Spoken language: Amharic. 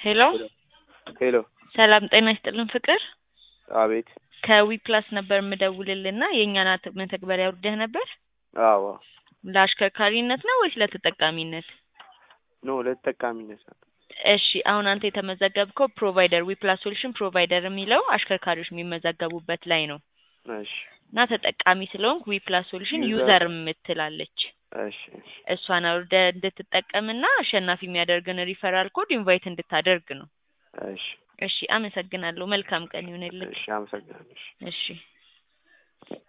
ሄሎ ሄሎ ሰላም ጤና ይስጥልን ፍቅር አቤት ከዊ ፕላስ ነበር የምደውልልና የእኛን አት- መተግበሪያ አውርደህ ነበር አዎ ለአሽከርካሪነት ነው ወይስ ለተጠቃሚነት ኖ ለተጠቃሚነት ነው እሺ አሁን አንተ የተመዘገብከው ፕሮቫይደር ዊ ፕላስ ሶሉሽን ፕሮቫይደር የሚለው አሽከርካሪዎች የሚመዘገቡበት ላይ ነው እሺ እና ተጠቃሚ ስለሆንክ ዊ ፕላስ ሶሉሽን ዩዘር- ዩዘር የምትላለች እሺ እሺ እሷን አውርደህ እንድትጠቀምና አሸናፊ የሚያደርግን ሪፈራል ኮድ ኢንቫይት እንድታደርግ ነው እሺ እሺ አመሰግናለሁ መልካም ቀን ይሁንልህ እሺ አመሰግናለሁ እሺ እሺ